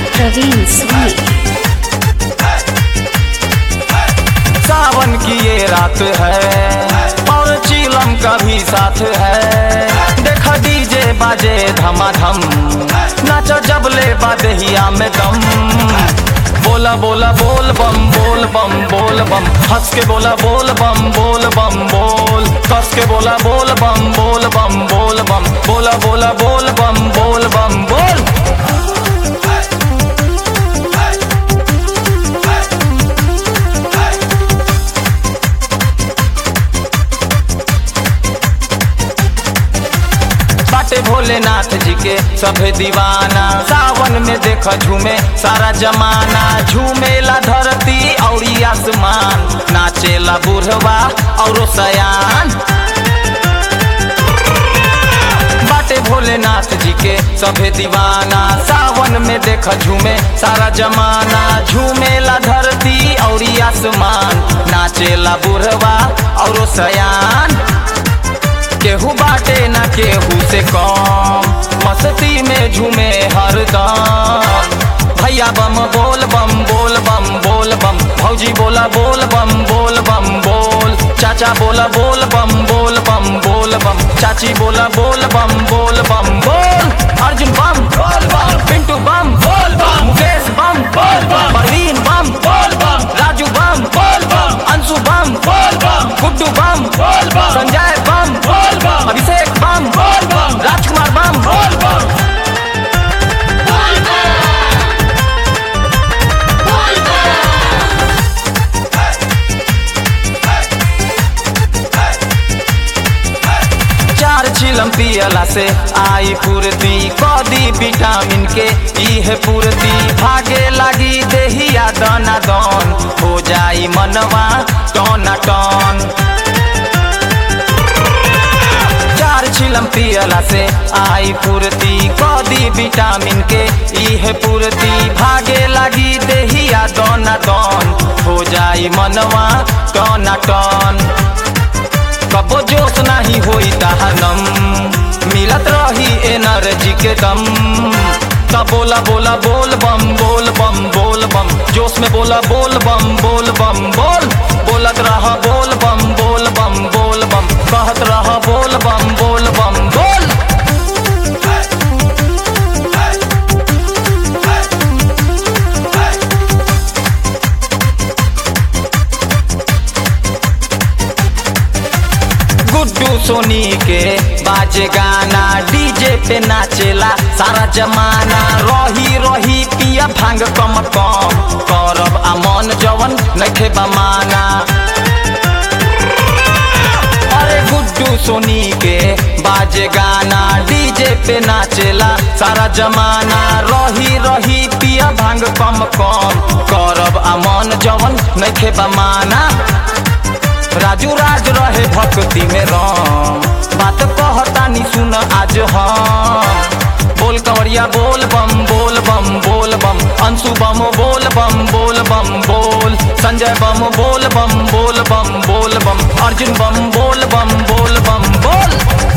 प्रवीण सोनी सावन की ये रात है और चीलम का भी साथ है देखा डीजे बाजे धमाधम नाचो जबले बादहिया में दम बोला बोला बोल बम बोल बम बोल बम हंस के बोला बोल बम बोल बम बोल कस के बोला बोल बम बोल बम बोल बम बोला बोला बोल बम बोल बम बोल बाटे भोलेनाथ जी के सभे दीवाना सावन में देख झूमे सारा जमाना झूमेला धरती और आसमान नाचेला बुढ़वा और सयान बाटे भोलेनाथ जी के सभे दीवाना सावन में देख झूमे सारा जमाना झूमेला धरती और आसमान नाचेला बुढ़वा और सयान केहू बाटे ना केहू से कम मस्ती में झूमे हरदम भैया बम बोल बम बोल बम बोल बम भौजी बोला बोल बम बोल बम बोल चाचा बोला बोल बम बोल बम बोल बम चाची बोला बोल बम बोल बम बोल अर्जुन बम बोल बम पिंटू बम बोल बम मुकेश बम बोल बम परवीन बम बोल बम राजू बम बोल बम अंशु बम बोल बम गुड्डू बम बोल बम संजय बम बोल बम अभिषेक बम बोल बम राजकुमार बम बोल बम चार चिलम पियला से आई पूर्ति कदी विटामिन के इहे पूर्ति भागे लगी देहिया दना दन हो जाई मनवा टना टन चार चिलम पियला से आई पूर्ति कदी विटामिन के इहे पूर्ति भागे लगी देहिया दना दन हो जाई मनवा टना टन कबो जोश नहीं होई दहनम मिलत रही एनर्जी के दम तब बोला बोला बोल बम बोल बम बोल बम जोश में बोला बोल बम बोल बम बोल बोलत रहा बोल बम बोल बम बोल बम कहत रहा बोल बम बोल बम बोल गुड्डू सोनी के बाजे गाना डीजे पे नाचेला सारा जमाना रही रही पिया भांग कम कम करब अमन जवन नखे बमाना अरे गुड्डू सोनी के बाजे गाना डीजे पे नाचेला सारा जमाना रही रही पिया भांग कम कम करब अमन जवन नखे बमाना राजू राज रहे भक्ति में राम बात कहतानी सुन आज हम बोल कंवरिया बोल बम बोल बम बोल बम अंशु बम बोल बम बोल बम बोल संजय बम बोल बम बोल बम बोल बम अर्जुन बम बोल बम बोल बम बोल